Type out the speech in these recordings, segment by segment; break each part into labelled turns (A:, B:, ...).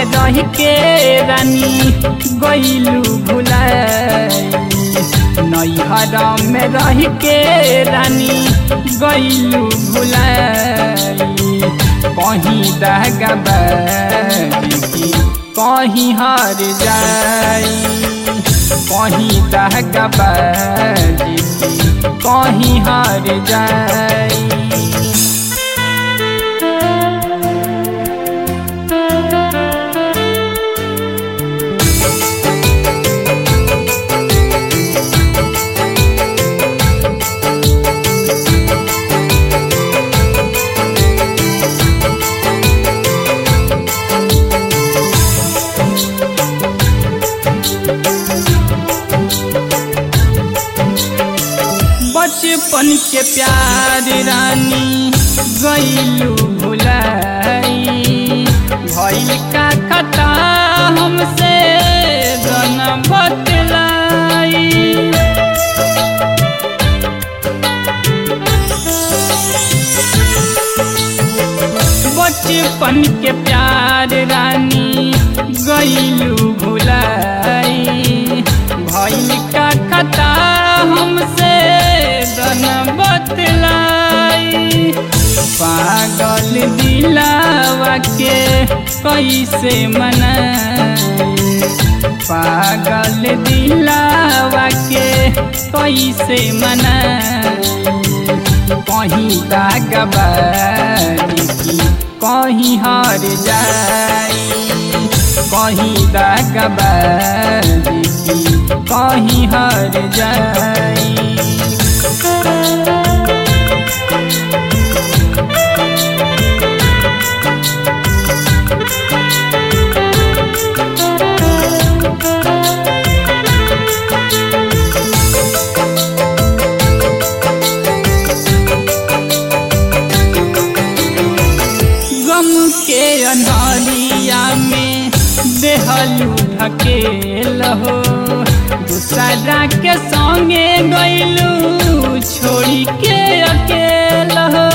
A: रह के रानी गईलू भुलाई नैहर में रह के रानी गईलू भुलाई कहीं दहगबारी की कहीं हार जाई कहीं दहगबारी की कहीं हार जाई बचपन के प्यार रानी गईलू भुलाई भइल का खता हमसे गन बतलाई बचपन के प्यार रानी गईलू भुलाई भइल का खता हमसे गन बतलाई पागल दिलावा के कैसे मनाई पागल दिलावा के कैसे मनाई कहीं दागबारी की कहीं हार जाई कहीं दागबारी की कहीं हार जाई गम के अनहरिया में देहलू ढकेल हो दूसरा के संगे गईलू छोड़ी के अकेल हो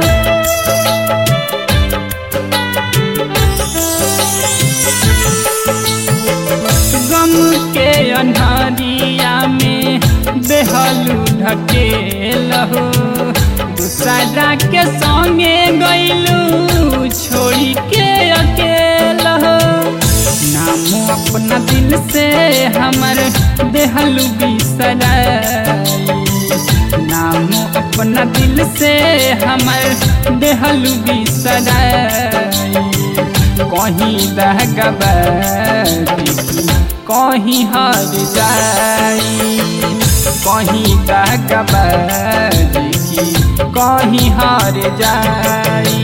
A: गम के अनहरिया में देहलू ढकेल हो दूसरा के संगे गईलू छोड़ी के अकेल हो नाम अपना दिल से हमर देहलू बिसराई नाम अपना दिल से हमर देहलू बिसराई कहीं दहगबारी कहीं हार जाई कहीं दहगबारी कहीं हार जाई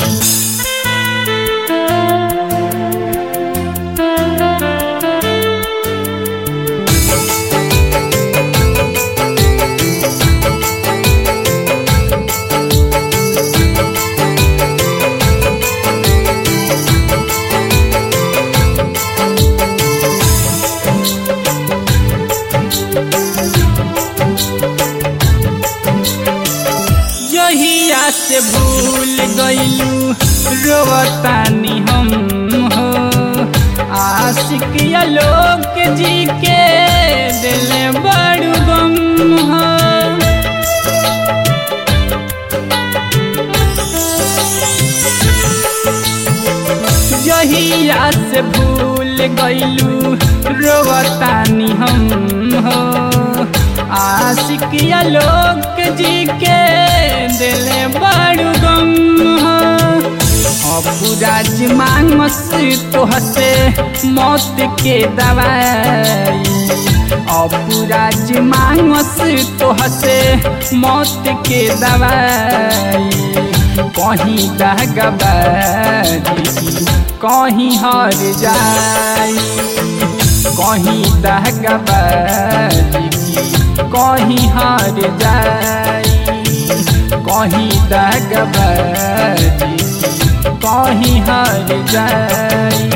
A: जहिया से भूल गईलू रोवतानी हम हो आशिक या लोग जी के दिल बड़ू गम हो जहिया से भूल गईलू रोवतानी हम हो आशिक या लोग जी के दिल बड़ू गम हो अपुराज मांगस तोहसे मौत के दवाई अपुराज मांगस तोहसे मौत के दवाई कहीं दहगबारी कहीं हार जाई कहीं दहगबारी कहीं हार जाई कहीं दहगबारी कहीं हार जाई